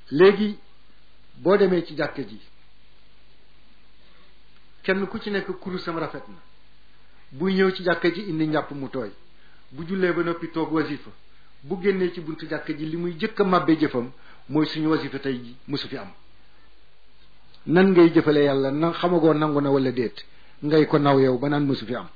léegi boo demee ci jàkka ji kenn ku ci nekk kurusam rafet na buy ñëw ci jàkka ji indi njàpp mu tooy bu jullee ba noppi toog wasifa bu génnee ci buntu jàkka ji li muy jëkk a màbbee jëfam mooy suñu wasifa tey ji mosu fi am nan ngay jëfale yàlla na xamagoo nangu na wala déet ngay ko naw yow ba naan mosu fi am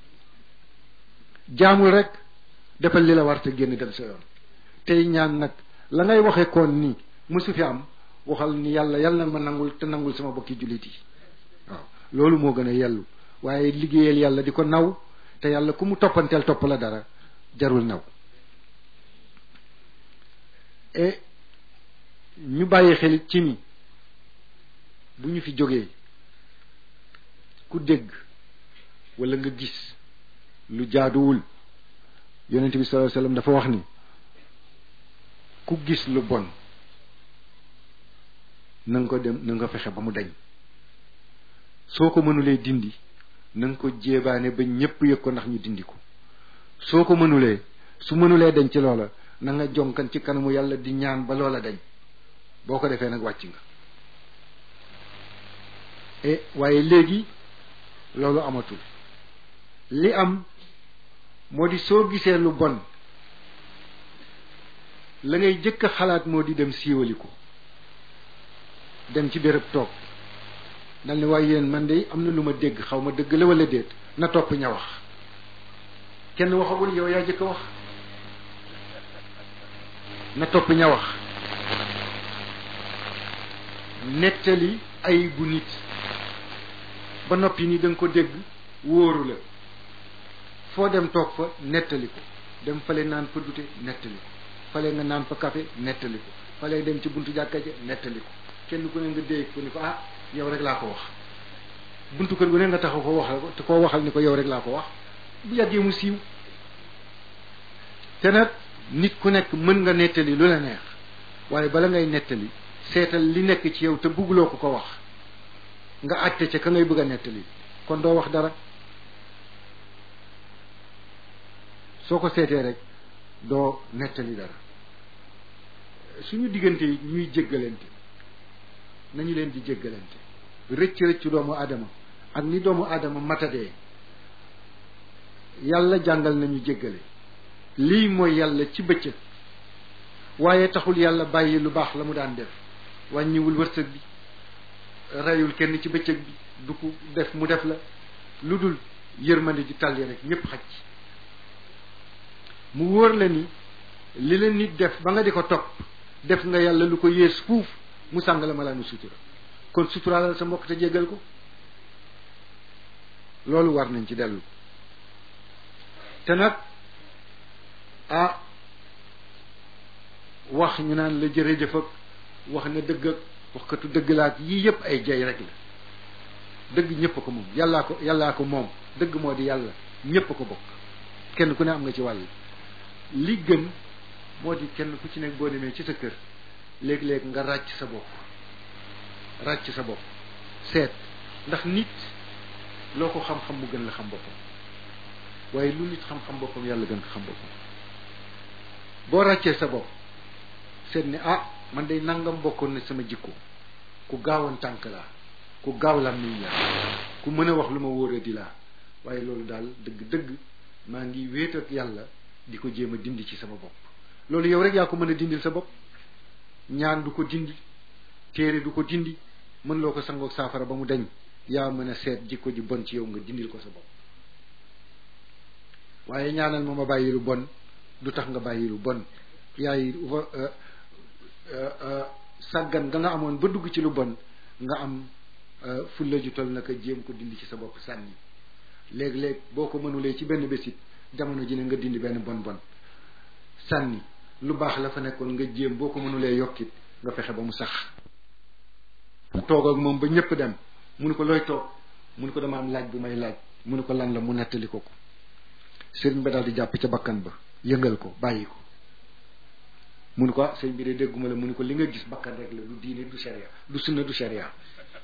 jaamul rek defal li la war te génn dem sa yoon tey ñaan nag la ngay waxe koon ni mosu fi am waxal ni yàlla yàlla na ma nangul te nangul sama bokki jullit yi waaw loolu moo gën a yellu waaye liggéeyal yàlla di ko naw te yàlla ku mu toppanteel topp la dara jarul naw e ñu bàyyi xelit ci ni bu ñu fi jógee ku dégg wala nga gis lu jaaduwul yonent bi sallallahu alayhi wasallam dafa wax ni ku gis lu bon na nga ko dem na nga fexe ba mu dañ soo ko mënulee dindi na nga ko jéebaane ba ñépp yëg ko ndax ñu dindi ko soo ko mënulee su mënulee dañ ci loola na nga jonkan ci kanamu yàlla di ñaan ba loola dañ boo ko defee nag wàcc nga e waaye léegi loolu amatul li am moo di soo gisee lu bon la ngay jëkk a xalaat moo di dem siiwali ko dem ci béréb toog dal ni waaye yéen man de am na lu ma dégg xaw ma dëgg la wala déet na topp ña wax kenn waxagul yow yaa jëkk a wax na topp ña wax nettali ay bu nit ba noppi ni da nga ko dégg wóoru la foo dem toog fa nettali ko dem fale naan fa dute nettali ko fale nga naan fa café nettali ko fale dem ci buntu jàkka ja nettali ko kenn ku ne nga dégg ko ni ko ah yow rek laa ko wax buntu kër gu ne nga taxaw ko waxal ko te koo waxal ni ko yow rek laa ko wax bu yàggee mu siiw te nag nit ku nekk mën nga nettali lu la neex waaye bala ngay nettali seetal li nekk ci yow te bugguloo ko ko wax nga àtte ca ka ngay bëgg a nettali kon doo wax dara soo ko seetee rek doo nettali dara suñu diggante yi ñuy jéggalante nañu leen di jéggalante rëcc rëccu doomu aadama ak ni doomu aadama matadee yàlla jàngal nañu jéggale lii mooy yàlla ci bëccëg waaye taxul yàlla bàyyi lu baax la mu daan def wàññiwul wërsëg bi reyul kenn ci bëccëg bi du ko def mu def la lu dul yërmande di tàlli rek ñépp xaj ci mu wóor la ni li la nit def ba nga di ko topp def nga yàlla lu ko yées fuuf mu sàng la malaanu sutura kon suturaalal sa mbokk te jéggal ko loolu war nañ ci dellu te nag ah wax ñu naan la jërëjëf ak wax na dëgg ak waxkatu dëgg laak yii yëpp ay jay rek la dëgg ñëpp ko moom yàllaa ko yàllaa ko moom dëgg moo di yàlla ñëpp ko bokk kenn ku ne am nga ci wàll li gën moo di kenn ku ci nekk boo demee ci sa kër léeg-léeg nga ràcc sa bopp ràcc sa bopp seet ndax nit loo ko xam-xam mu gën la xam boppam waaye lu nit xam-xam boppam yàlla gën ko xam boppam boo ràccee sa bopp seet ni ah man day nangam bokkoon na sama jikko ku gaawoon tànk laa ku gaaw làmmiñ laa ku mën a wax lu ma wóora di laa waaye loolu daal dëgg-dëgg maa ngi wéet ak yàlla di ko jéem a dindi ci sama bopp loolu yow rek yaa ko mën a dindil sa bopp ñaan du ko dindi téere du ko dindi mën loo ko sangoog saafara ba mu dañ yaa mën a seet jikko ji bon ci yow nga dindil ko sa bopp waaye ñaanal ma ma bàyyi lu bon du tax nga bàyyi lu bon yaay sàggan nga nga amoon ba dugg ci lu bon nga am fulla ju tol naka jéem ko dindi ci sa bopp sànni léeg-léeg boo ko mënulee ci benn bésit jamono ji ne nga dindi benn bon bon sànni lu baax la fa nekkoon nga jéem boo ko mënulee yokkit nga fexe ba mu sax toog ak moom ba ñëpp dem mu ne ko looy toog mu ne ko dama am laaj bu may laaj mu ne ko lan la mu nettali ko ko sëriñ ba daal di jàpp ca bakkan ba yëngal ko bàyyi ko mu ne ko ah sëñ bi de dégguma la mu ne ko li nga gis bakkan rek la du diine du sharia du sunna du sharia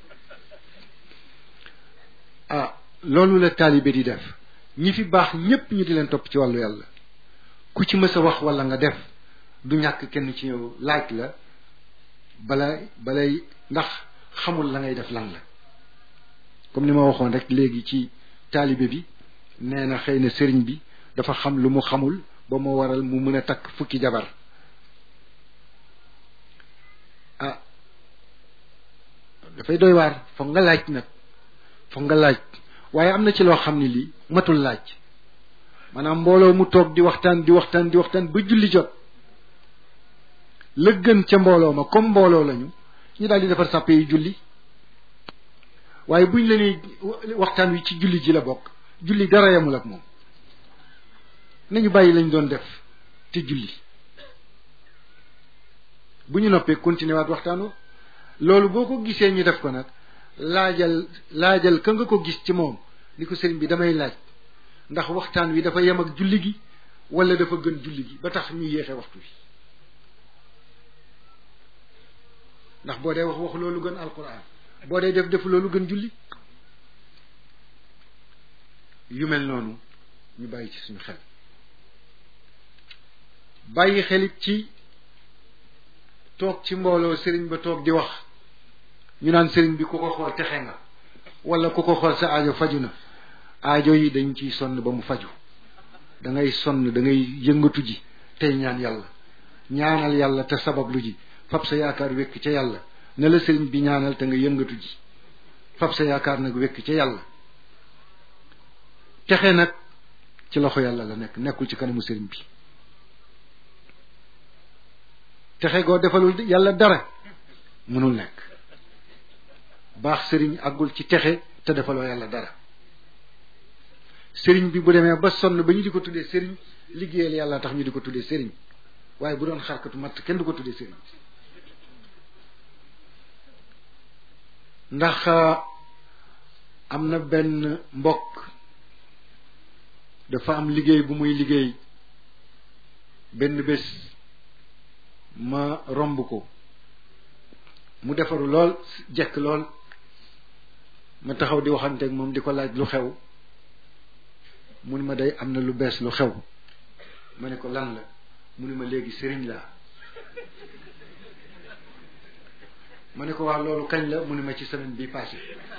ah loolu la taalibe di def ñi fi baax ñépp ñu di leen topp ci wàllu yàlla ku ci mës a wax wala nga def du ñàkk kenn ci ñëw laaj la bala balay ndax xamul la ngay def lan la comme ni ma waxoon rek léegi ci taalibe bi nee na xëy na sëriñ bi dafa xam lu mu xamul ba mu waral mu mën a takk fukki jabar ah dafay doy waar foog nga laaj nag foog nga laaj waaye am na ci loo xam ne lii matul laaj maanaam mbooloo mu toog di waxtaan di waxtaan di waxtaan ba julli jot la gën ca mbooloo ma comme mbooloo lañu ñu daal di defar sàppe yi julli waaye buñ la nee waxtaan wi ci julli ji la bokk julli dara yamul ak moom nañu bàyyi lañ doon def te julli bu ñu noppee continuer waat waxtaanu loolu boo ko gisee ñu def ko nag laajal laajal ka nga ko gis ci moom ni ko sëriñ bi damay laaj ndax waxtaan wi dafa yem ak julli gi wala dafa gën julli gi ba tax ñu yéexe waxtu wi ndax boo dee wax wax loolu gën alquran boo dee def def loolu gën julli yu mel noonu ñu bàyyi ci suñu xel bàyyi xelit ci toog ci mbooloo sëriñ ba toog di wax ñu naan sëriñ bi ku ko xool texe nga wala ku ko xool sa aajo faju na aajo yi dañ ciy sonn ba mu faju da ngay sonn da ngay yëngatu ji tey ñaan yàlla ñaanal yàlla te sabablu ji fab sa yaakaar wekk ca yàlla ne la sëriñ bi ñaanal te nga yëngatu ji fab sa yaakaar nag wekk ca yàlla texe nag ci loxo yàlla la nekk nekkul ci kanamu sëriñ bi texe goo defalul yàlla dara mënul nekk baax sëriñ àggul ci texe te defaloo yàlla dara sëriñ bi bu demee ba sonn ba ñu di ko tuddee sëriñ liggéeyal yàlla tax ñu di ko tuddee sëriñ waaye bu doon xarkatu matt kenn du ko tuddee sëriñ ndax am na benn mbokk dafa am liggéey bu muy liggéey benn bés ma romb ko mu defaru lool jekk lool ma taxaw di waxanteeg moom di ko laaj lu xew mu ni ma day am na lu bees lu xew ma ne ko lan la mu ni ma léegi sëriñ laa ma ne ko waa loolu kañ la mu ni ma ci semaine bii passé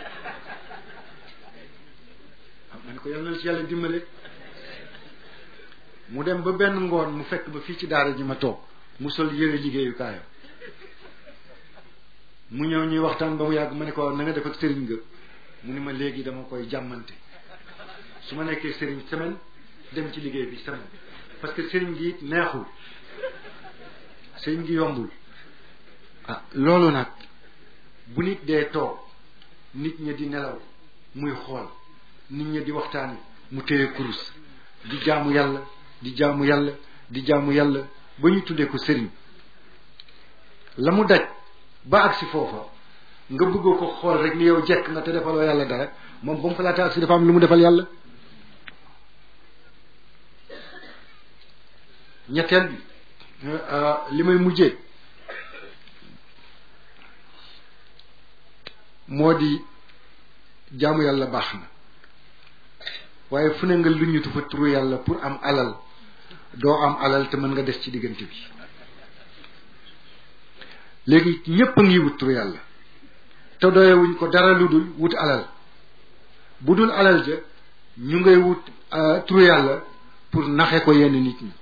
ma ne ko yal na ci yàlla dimbale mu dem ba benn ngoon mu fekk ba fii ci daara ji ma toog mu sol yëre liggéeyukaayam mu ñëw ñuy waxtaan ba mu yàgg ma ne ko na nga def ak sëriñ nga mu ni ma léegi dama koy jàmmante su ma nekkee sëriñ semaine dem ci liggéey bi semaine parce que sëriñ gi it neexul sëriñ gi yombul ah loolu nag bu nit dee toog nit ña di nelaw muy xool nit ña di waxtaani mu téye kurus di jaamu yàlla di jaamu yàlla di jaamu yàlla ba ñu tuddee ko sëriñ la mu daj ba agsi foofa nga bëggoo ko xool rek ni yow jekk nga te defaloo yàlla dara moom ba mu fa laata agsi dafa am lu mu defal yàlla ñetteel bi li may mujjee moo di jaamu yàlla baax na waaye fu ne nga luñutu fa turu yàlla pour am alal doo am alal te mën nga des ci diggante bi léegi ñépp a ngi wut turu yàlla te doyewuñ ko dara lu dul wut alal bu dul alal ja ñu ngay wut turu yàlla pour naxe ko yenn nit ñi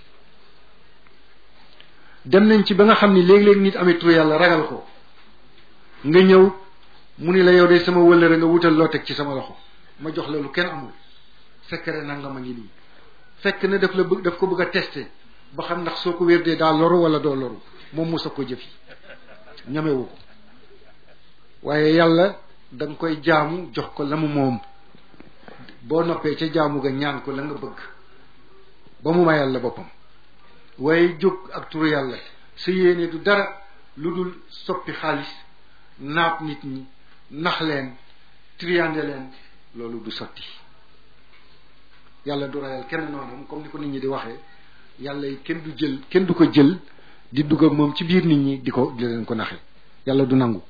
dem nañ ci ba nga xam ni léegi-léegi nit amee turu yàlla ragal ko nga ñëw mu ni la yow de sama wëllëre nga wutal loo teg ci sama loxo ma jox la lu kenn amul secret nangam a ngi nii fekk na daf la bëgg daf ko bëgg a testé ba xam ndax soo ko wérdee daa loru wala doo loru moom mu sa ko jëf yi ñamewu ko waaye yàlla da nga koy jaamu jox ko la mu moom boo noppee ca jaamu ga ñaan ko la nga bëgg ba mu mayal la boppam waaye jóg ak turu yàlla sa yéene du dara lu dul soppi xaalis naab nit ñi nax leen triande leen loolu du sotti yàlla du rayal kenn noonu comme ni ko nit ñi di waxee yàlla yi kenn du jël kenn du ko jël di dugg ak moom ci biir nit ñi di ko di leen ko naxe yàlla du nangu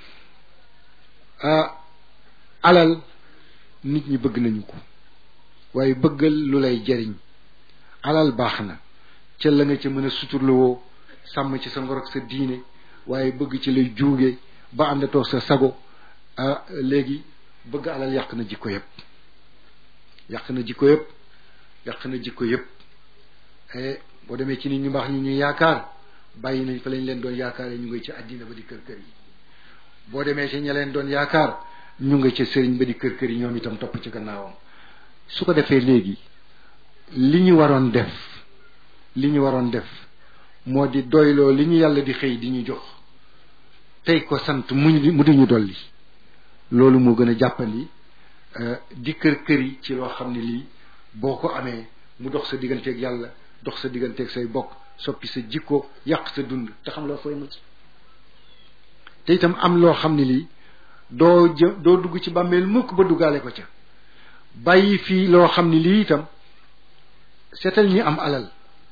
alal nit ñi bëgg nañu ko waaye bëggal lu lay jariñ alal baax na ca la nga ca mën a suturluwoo sàmm ci sa ngor ak sa diine waaye bëgg ci lay juuge ba àndatoo sa sago ah léegi bëgg alal yàq na jikko yëpp yàq na jikko yëpp yàq na jikko yëpp boo demee ci nit ñu baax ñu ñu yaakaar bàyyi nañ fa lañ leen doon yaakaaree ñu ngi ci àddina ba di kër kër yi boo demee ci ña leen doon yaakaar ñu nga ca sëriñ ba di kër kër yi ñoom itam topp ci gannaawam su ko defee léegi li ñu waroon def li ñu waroon def moo di doyloo li ñu yàlla di xëy di ñu jox tey ko sant mu mu di ñu dolli loolu moo gën a jàppandi di kër kër yi ci loo xam ne lii boo ko amee mu dox sa digganteeg yàlla dox sa digganteeg say bokk soppi sa jikko yàq sa dund te xam loo fooy mucc te itam am loo xam ne lii doo jë doo dugg ci bàmmeel mukk ba duggaale ko ca bàyyi fii loo xam ne lii itam seetal ñi am alal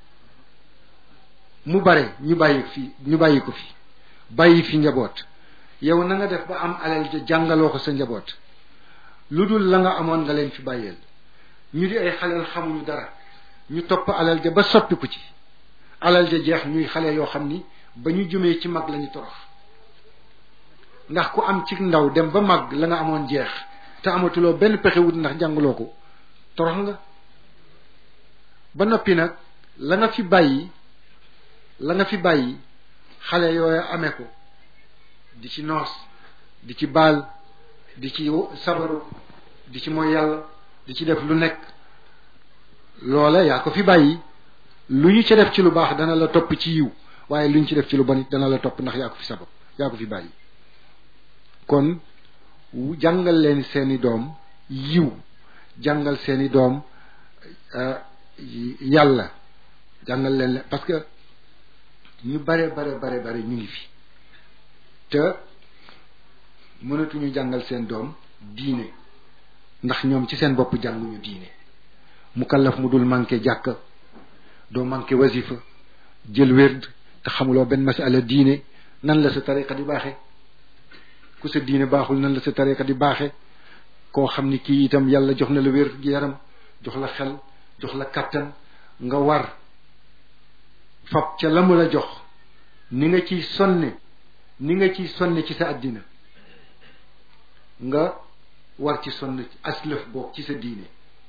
mu bare ñu bàyyi fi ñu bàyyi ko fi bàyyi fi njaboot yow na nga def ba am alal ja jàngaloo ko sa njaboot lu dul la nga amoon nga leen fi bàyyeel ñu di ay xaleel xamuñu dara ñu topp alal ja ba soppiku ci alal ja jeex ñuy xale yoo xam ni ba ñu jumee ci mag lañu torox ndax ku am ci ndaw dem ba mag la nga amoon jeex te amatuloo benn pexe wut ndax jàngaloo ko torox nga ba noppi nag la nga fi bàyyi la nga fi bàyyi xale yooyu amee ko di ci noos di ci baal di ci sabaru di ci mooy yàlla di ci def lu nekk loola yaa ko fi bàyyi lu ñu ci def ci lu baax dana la topp ci yiw waaye lu ñu ci def ci lu bon it dana la topp ndax yaa ko fi sabab yaa ko fi bàyyi kon jàngal leen seeni doom yiw jàngal seeni doom yàlla jàngal leen parce que ñu bare bare bare bare ñu ngi fi te mënatuñu jàngal seen doom diine ndax ñoom ci seen bopp jànguñu diine mu kallaf mu dul manqué jàkk doo manqué wasifa jël wérd te xamuloo benn masala diine nan la sa tariqa di baaxe ku sa diine baaxul nan la sa tariqa di baaxe koo xam ni kii itam yàlla jox na la wér gi yaram jox la xel jox la kattan nga war fab ca la mu la jox ni nga ciy sonne ni nga ciy sonne ci sa àddina nga war ci sonn aslëf boog ci sa diine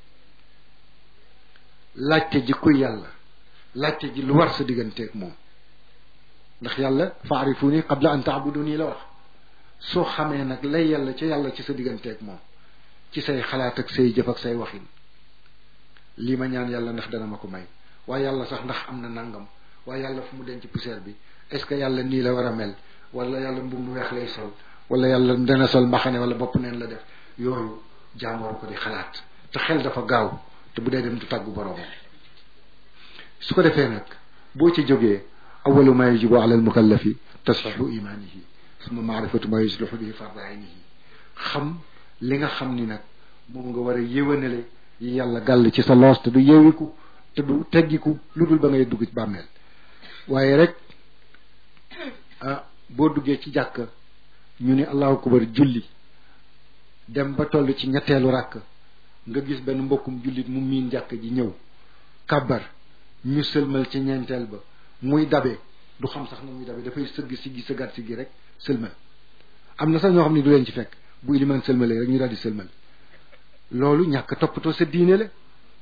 laajte ji kuy yàlla laajte ji lu war sa digganteeg moom ndax yàlla faarifuni qabla an taabuduni la wax soo xamee nag lay yàlla ca yàlla ci sa digganteeg moom ci say xalaat ak say jëf ak say waxin lii ma ñaan yàlla ndax dana ma ko may waaye yàlla sax ndax am na nangam waaye yàlla fu mu denc poussière bi est-ce que yàlla nii la war a mel wala yàlla mbub mu weex lay sol wala yàlla dana sol mbaxane wala bopp neen la def yooyu jaamoor ko di xalaat te xel dafa gaaw te bu dee dem du tàggu boroomam su ko defee nag boo ci jógee awalu ma yajibu ala almukallafi tasxihu imanihi suma maarifatu ma yuslihu bihi farda aynihi xam li nga xam ni nag moom nga war a yéwénale yi yàlla gàll ci sa loos te du yeewiku te du teggiku lu dul ba ngay dugg ci bàmmeel waaye rek ah boo duggee ci jàkk ñu ni allahu akbar julli dem ba toll ci ñetteelu ràkk nga gis benn mbokkum jullit mu miin jàkk ji ñëw kàbbar ñu sëlmal ci ñeenteel ba muy dabe du xam sax na muy dabe dafay sëgg si gi sëggaat si gi rek sëlmal am na sax ñoo xam ne du leen ci fekk bu ilimaan sëlmalee rek ñu daal di sëlmal loolu ñàkk toppatoo sa diine la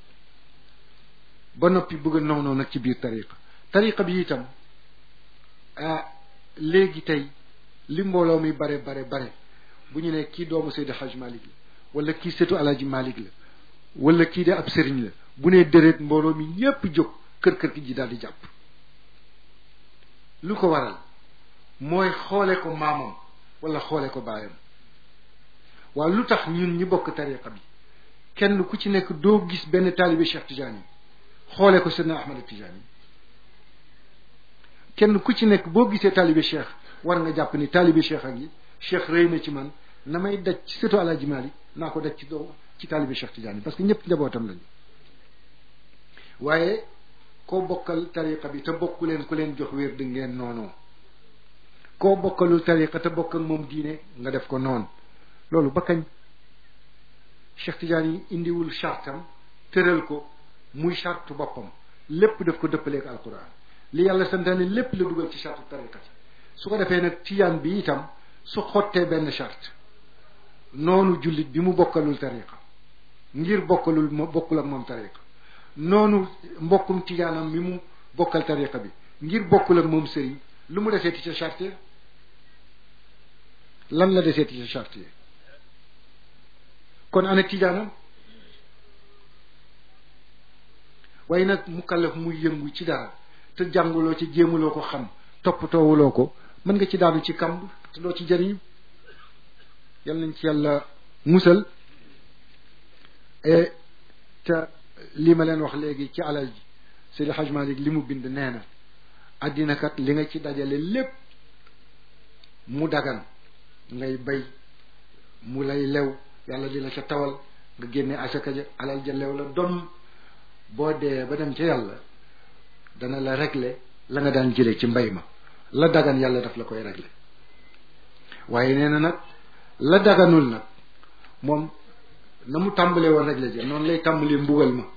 ba noppi bëgg a noonu nag ci biir tariqa tariqa bi itam ah léegi tey li mbooloo mi bare bare bare bu ñu ne kii doomu Seydi Hajj Malik la wala kii setu Alaaji Malik la wala kii de ab sëriñ la bu nee déret mbooloo mi ñépp jóg kër kër gi ji daal di jàpp lu ko waral mooy xoole ko maamam wala xoole ko baayam waaw lu tax ñun ñi bokk tariqa bi kenn ku ci nekk doo gis benn taalibe Cheikh Tidiane yi xoole ko Seydina Ahmad Tidiane yi kenn ku ci nekk boo gisee taalibe Cheikh war nga jàpp ni taalibe Cheikh ak yi Cheikh rëy na ci man na may daj ci sëtu Alaaji Maalik naa ko daj ci doo ci taalibe Cheikh Tidiane yi parce que ñëpp njabootam lañu waaye koo bokkal tariqa bi te bokku leen ku leen jox wér di ngeen noonoo koo bokkalul tariqa te bokk ak moom diine nga def ko noonu loolu ba kañ Cheikh Tidiane yi indiwul chartam tëral ko muy charte boppam lépp daf ko dëppaleek alquran li yàlla santaane lépp la dugal ci charte tariqa ci su ko defee nag tijaan bi itam su xottee benn charte noonu jullit bi mu bokkalul tariqa ngir bokkalul mo bokkul ak moom tariqa noonu mbokkum tijaanam mi mu bokkal tariqa bi ngir bokkul ak moom sëriñ lu mu deseeti ca charte lan la deseeti ca charte yi kon ana tijaanam waaye nag mukallaf muy yëngu ci dara te jànguloo ci jéemuloo ko xam toppatoowuloo ko mën nga ci daanu ci kamb te doo ci jëriñu yal nañ ci yàlla musal e te li ma leen wax léegi ci alal ji Seydi Hajj Malik li mu bind nee na àddina kat li nga ci dajale lépp mu dagan ngay bay mu lay lew yàlla di la ca tawal nga génne asaka ja alal ja lew la doom boo dee ba dem ca yàlla dana la régler la nga daan jëlee ci mbay ma la dagan yàlla daf la koy régler waaye nee na nag la daganul nag moom na mu tàmbalee woon régler ja noonu lay tàmbalee mbugal ma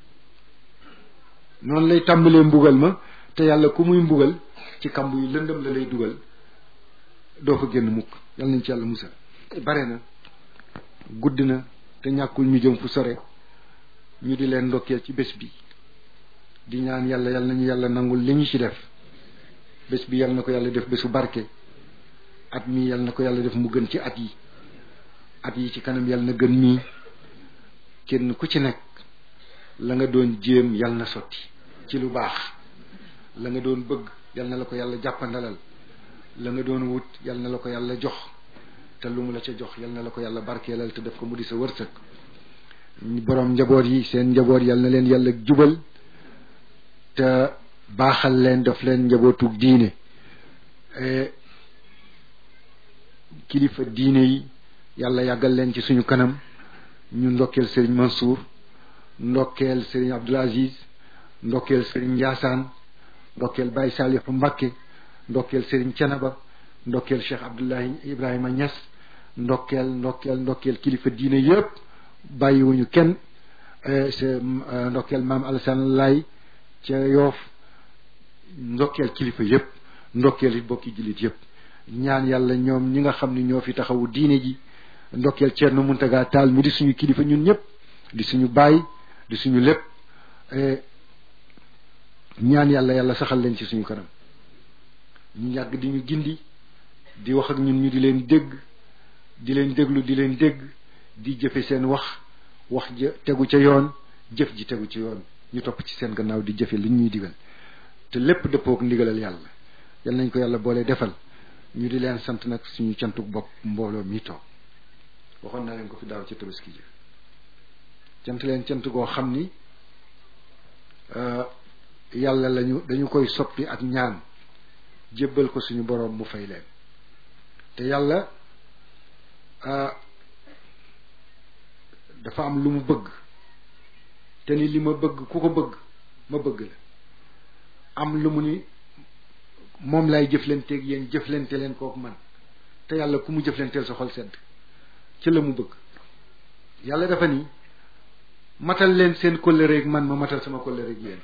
noonu lay tàmbalee mbugal ma te yàlla ku muy mbugal ci kamb yu lëndëm la lay dugal doo fa génn mukk yàlla nañ ci yàlla musal bare na gudd na te ñàkkul ñu jëm fu sore ñu di leen ndokkeel ci bés bi di ñaan yàlla yàlla nañu yàlla nangul li ñu ci def bés bi yàlla na ko yàlla def bésu barke at mi yàlla na ko yàlla def mu gën ci at yi at yi ci kanam yàlla na gën mii kenn ku ci nekk la nga doon jéem yàlla na sotti ci lu baax la nga doon bëgg yàlla na la ko yàlla jàppandalal la nga doon wut yàlla na la ko yàlla jox te lu mu la ca jox yàlla na la ko yàlla barkeelal te def ko mu di sa wërsëg boroom njaboot yi seen njaboot yàlla na leen yàlla jubal te baaxal leen daf leen njabootu diine kilifa diine yi yàlla yàggal leen ci suñu kanam ñu ndokkeel sëriñ Mansour ndokkeel sëriñ Abdoul Aziz ndokkeel sëriñ Ndiassane ndokkeel Baye Salihu Mbakke ndokkeel sëriñ Canaba ndokkeel Cheikh Abdoulahi Ibrahima Niass ndokkeel ndokkeel ndokkeel kilifa diine yëpp bàyyiwuñu kenn ndokkeel maam Alassane Lay ca Yoof ndokkeel kilifa yëpp ndokkeel it bokki jullit yëpp ñaan yàlla ñoom ñi nga xam ne ñoo fi taxawu diine ji ndokkeel Thierno Mountaga Tall mi di suñu kilifa ñun ñëpp di suñu baay di suñu lépp ñaan yàlla yàlla saxal leen ci suñu kanam ñu yàgg di ñu gindi di wax ak ñun ñu di leen dégg di leen déglu di leen dégg di jëfe seen wax wax ja tegu ca yoon jëf ji tegu ci yoon ñu topp ci seen gannaaw di jëfe li ñuy digal te lépp dëppook ndigalal yàlla yal nañ ko yàlla boole defal ñu di leen sant nag suñu cantuk bopp mbooloo mi toog waxoon naa leen ko fi daaw ca tabaski ji cant leen cant goo xam ni yàlla lañu dañu koy soppi ak ñaan jébbal ko suñu boroom mu fay leen te yàlla dafa am lu mu bëgg te ni li ma bëgg ku ko bëgg ma bëgg la am lu mu ni moom lay jëflanteeg yéen jëflante leen kook man te yàlla ku mu jëflanteel sa xol sedd ci la mu bëgg yàlla dafa ni matal leen seen kóllëreeg man ma matal sama kóllëreeg yéen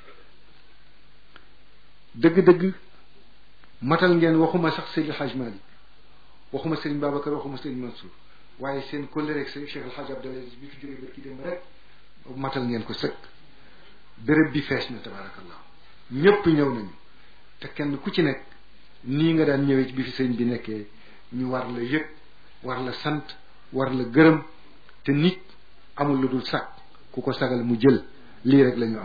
dëgg-dëgg matal ngeen waxuma sax Seydi Hadj Malick waxuma Serigne Babacar waxuma Serigne Mansour waaye seen kóllëreeg Serigne Cheikh El Hadj Abdoulaye bi fi jógee ba ki dem rek matal ngeen ko sëkk béréb bi fees na tabaarakallah ñëpp ñëw nañu te kenn ku ci nekk nii nga daan ñëwee ci bi fi sëñ bi nekkee ñu war la yëg war la sant war la gërëm te nit amul lu dul sag ku ko sagal mu jël lii rek la ñu am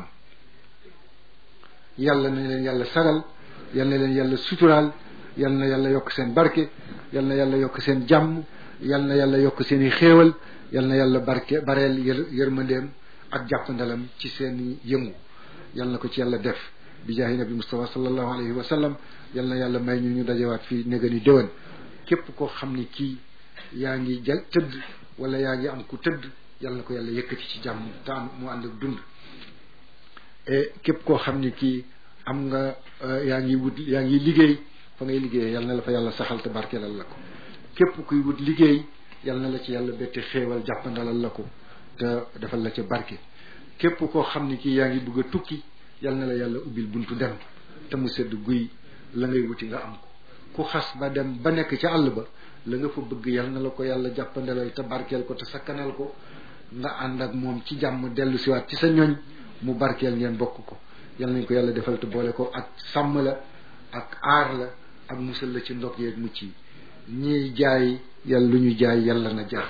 yàlla na leen yàlla sagal yal na leen yàlla suturaal yal na yàlla yokk seen barke yal na yàlla yokk seen jàmm yal na yàlla yokk seen i xéewal yal na yàlla barke bareel yër yërmandeem ak jàppandalam ci seen i yëngu yal na ko ci yàlla def bi jaahi nabi Mustafa sallallahu alayhi wa sallam yal na yàlla may ñu ñu dajewaat fii néga ni déwén képp koo xam ni kii yaa ngi ja tëdd wala yaa ngi am ku tëdd yal na ko yàlla yëkkati ci jàmm te am mu ànd ak dund et képp koo xam ni kii am nga yaa ngi wut yaa ngi liggéey fa ngay liggéey yal na la fa yàlla saxal te barkeelal la ko képp kuy wut liggéey yal na la ci yàlla bette xéewal jàppandalal la ko te defal la ca barke képp koo xam ni kii yaa ngi bëgg a tukki yal na la yàlla ubbil buntu dem te mu sedd guy la ngay wuti nga am ko ku xas ba dem ba nekk ca àll ba la nga fa bëgg yal na la ko yàlla jàppandalal te barkeel ko te sakkanal ko nga ànd ak moom ci jàmm dellu siwaat ci sa ñoñ mu barkeel ngeen bokk ko yal nañ ko yàlla defal te boole ko ak sàmm la ak aar la ak musal la ci ndog yeeg mucc yi ñiy jaay yàlla lu ñu jaay yàlla na jar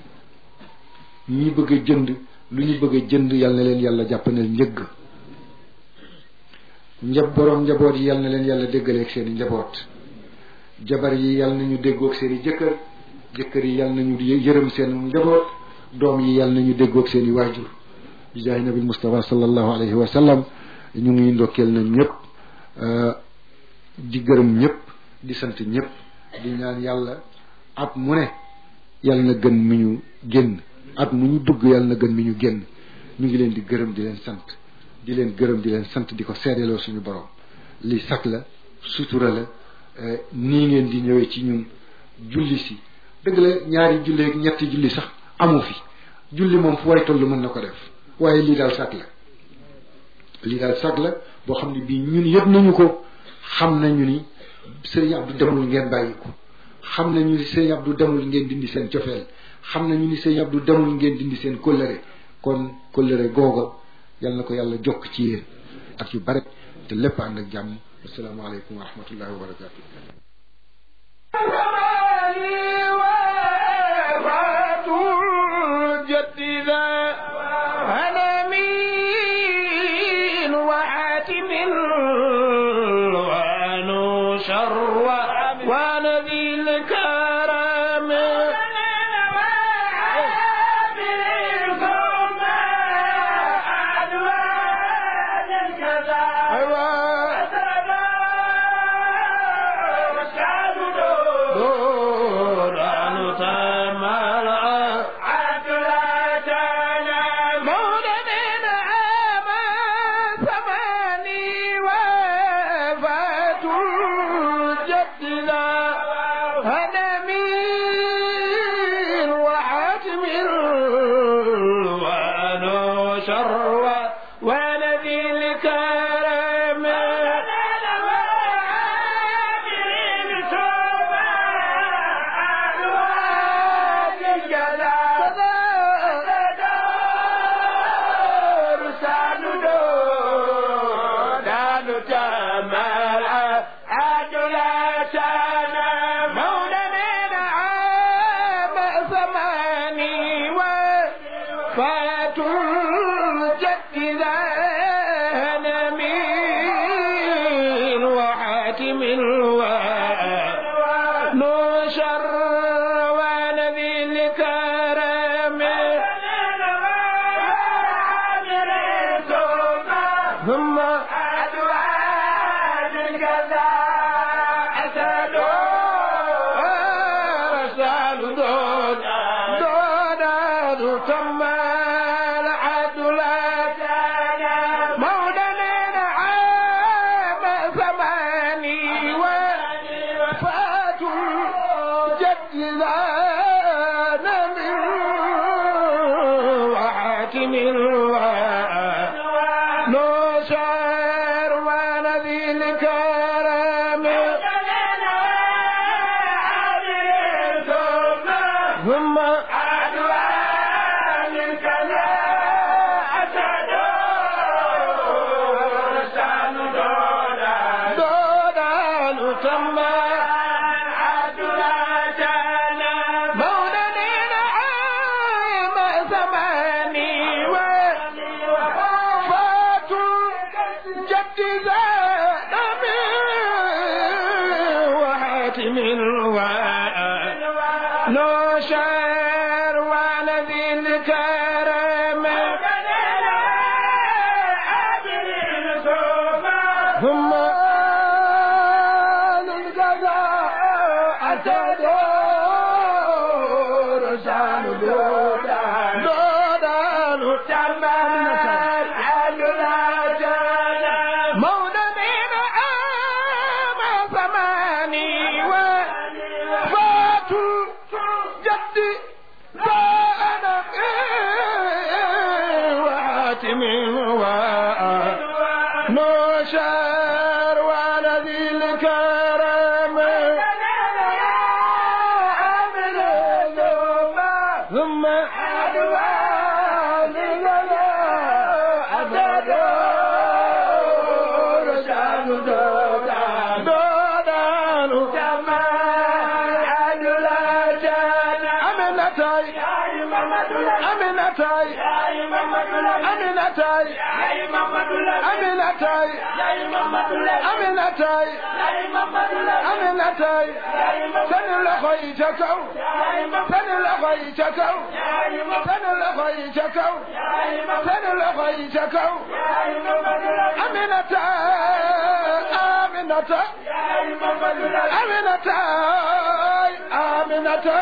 ñi bëgg a jënd lu ñu bëgg a jënd yal na leen yàlla jàppandal njëgg njab borom njaboot yi yal na leen yàlla déggaleeg seen i njaboot jabar yi yal nañu déggoog seen i jëkkër jëkkër yi yal nañu yërëm seen njaboot doom yi yal nañu déggoog seen i waajur bi jaay nabi Mustafa sallallahu alayhi wa sallam ñu ngi ndokkeel nañ ñëpp di gërëm ñëpp di sant ñëpp di ñaan yàlla at mu ne yal na gën mi ñu génn at mu ñu dugg yal na gën mi ñu génn ñu ngi leen di gërëm di leen sant di leen gërëm di leen sant di ko seedeloo suñu borom li sag la sutura la nii ngeen di ñëwee ci ñun julli si dëgg la ñaari julli ak ñetti julli sax amu fi julli moom fu way toll mën na ko def waaye lii daal sag la lii daal sag la boo xam ne bii ñun yëpp nañu ko xam nañu ni sëriñ Abdou demul ngeen bàyyi ko xam nañu ni sëriñ Abdou demul ngeen dindi seen cofeel xam nañu ni sëriñ Abdou demul ngeen dindi seen kóllëre kon kóllëre googa yal na ko yàlla jokk ci yéen ak yu bare te lépp ànd ak jàmm asalaamaaleykum wa rahmatullahi wa barakatu نوشر ولذي الكرم ثم أدوان لنا أبدا رشاد دودان دودان كما أدلا جانا أمنتاي أمنتاي أمنتاي أمنتاي أمنتاي أمنتاي سن لخي جكو سن لخي جكو سن لخي جكو سن لخي جكو أمنتاي أمنتاي أمنتاي أمنتاي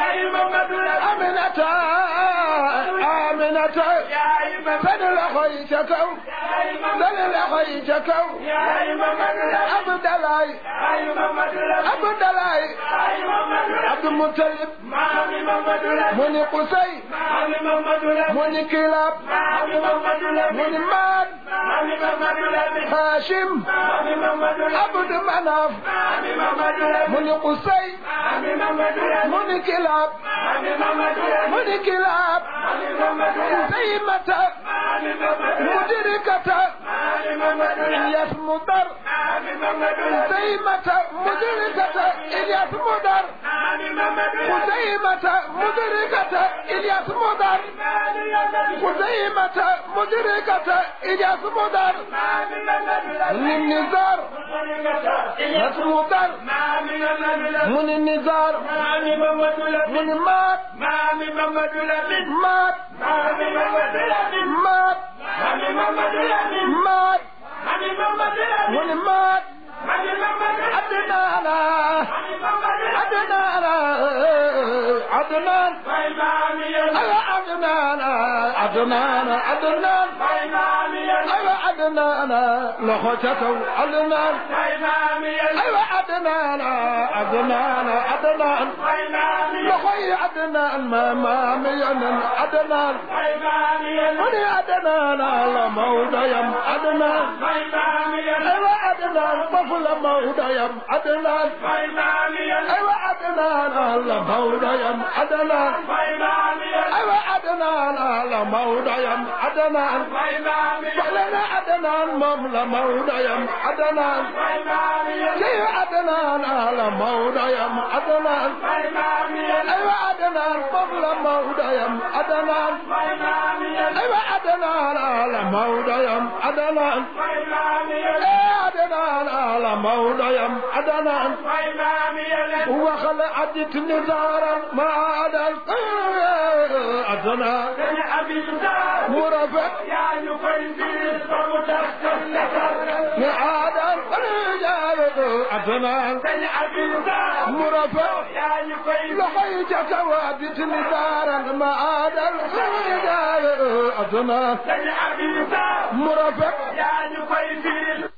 أمنتاي أمنتاي سن لخي جكو سن لخي جكو عبد الله عبد الله عبد المطلب من قصي من كلاب من مان هاشم عبد مناف من قصي من كلاب من كلاب زيمة مدركة إلياس مدر زيمة مدركة إلياس مدر خزيمة مدركة إلياس مدر خزيمة مدركة إلياس مدر من النزار إلياس مدر من النزار من مات مات مات مات من مات عدنانا عدنانا عدنان أيوة عدنانا عدنانا عدنان أيوة عدنانا لخوتكو عدنان أيوة عدنانا عدنانا عدنان لخوي عدنان ما ما مينا عدنان وني عدنانا لموضيم عدنان أيوة عدنان طفل موضيم عدنان أيوة عدنان لموضيم عدنان أيوة عدنان لموضيم عدنان فلنا عدنان مم لموضيم عدنان كي عدنان لموضيم عدنان أيوة عدنان قبل موضيم عدنان أيوة عدنان لموضيم عدنان عدنان لموضيم عدنان وخلعت نزارا ما عدا عدنان مرفق معادا عدنان مرفق لحيتك وادت نزارا ما عدا عدنان مرفق